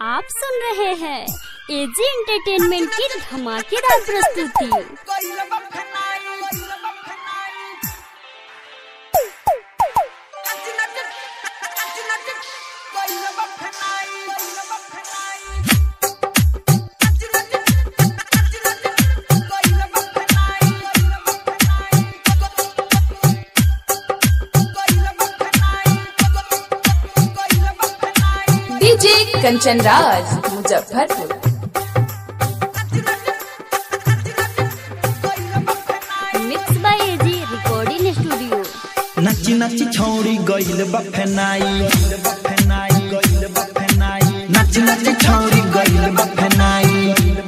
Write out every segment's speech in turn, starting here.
आप सुन रहे हैं एजी एंटरटेनमेंट की धमाकेदार प्रस्तुति DJ Kanchan Raj Muzaffarpur mix by AG recording studio नची नची छौरी गइल बफेनाई नची नची छौरी गइल बफेनाई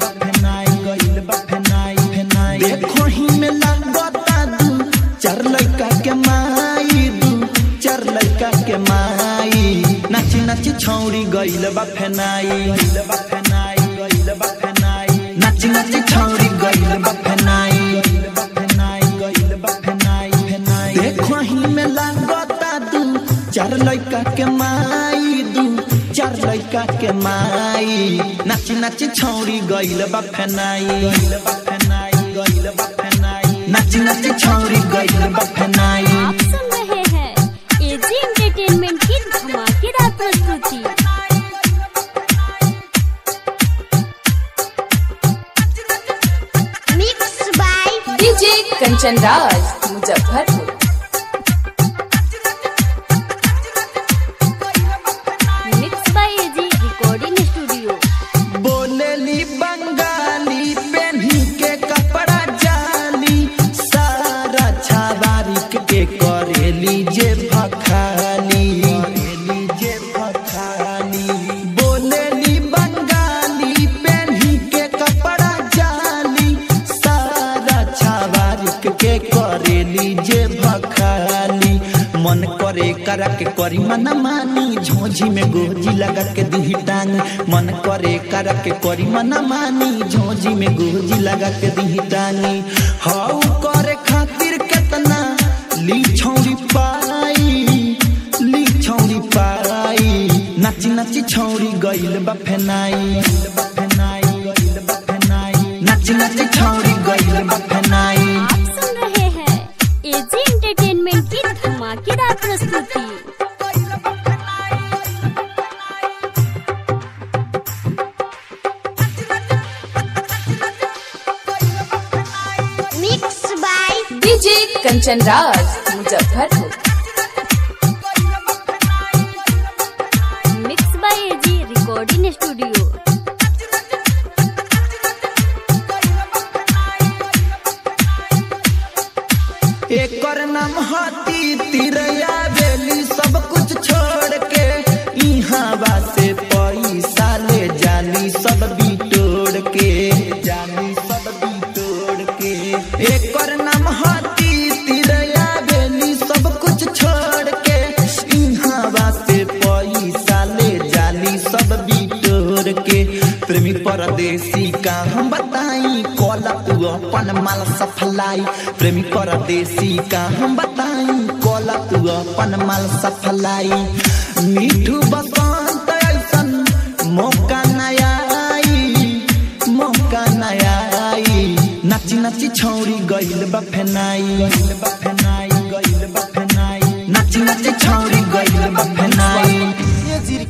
देखो ही में लगता दू चार लड़का के माई दू चार लड़का के माई नची नची छौरी गइल बफेनाई नची नची छौरी गइल बफेनाई देखो ही में लगता दू चार लड़का के माई दू चार लड़का के माई नाची नाची छौरी गइल बफेनाई नाची नाची छौरी गइल बफेनाई आप सुन रहे हैं एजी एंटरटेनमेंट की धमाकेदार प्रस्तुति mix by DJ Kanchan Raj Muzaffarpur mix by AG recording studio बोलेली बंगाली पेन्ही के कपड़ा जाली सारा छावारी के करेली जे भखाली जे भखाली बोलेली बंगाली पेन्ही के कपड़ा जाली सारा छावारी के करेली जे भखाली मन करे करा के करी मन मानी झोझी में गोजी लगा के दी टांग मन करे करा के करी मन मानी झोझी में गोजी लगा के दी टांगी हाउ करे खातिर केतना ली छौरी पाई ली छौरी पाई नाची नाची छौरी गइल बफेनाई नाची नाची छौरी गइल बफेनाई आप सुन रहे हैं एजी एंटरटेनमेंट की धमाकेदार प्रस्तुति mix by DJ Kanchan Raj Muzaffarpur mix by AG recording studio एकर नाम हाथी तिरैया बेली सब कुछ छोड़ के इहाँ बासे पैसा ले जाली सब बिटोड़ के जाली सब बिटोड़ के एकर नाम हाथी तिरैया बेली सब कुछ छोड़ के इहाँ बासे पैसा ले जाली सब बिटोड़ के प्रेमी परदेसी का हम बताई कॉल तू अपन माल सफलाई प्रेमी परदेसी का हम बताई कॉल तू अपन माल सफलाई मीठू बसंत ऐसन मौका नया आई मौका नया आई नाची नाची छौरी गइल बफेनाई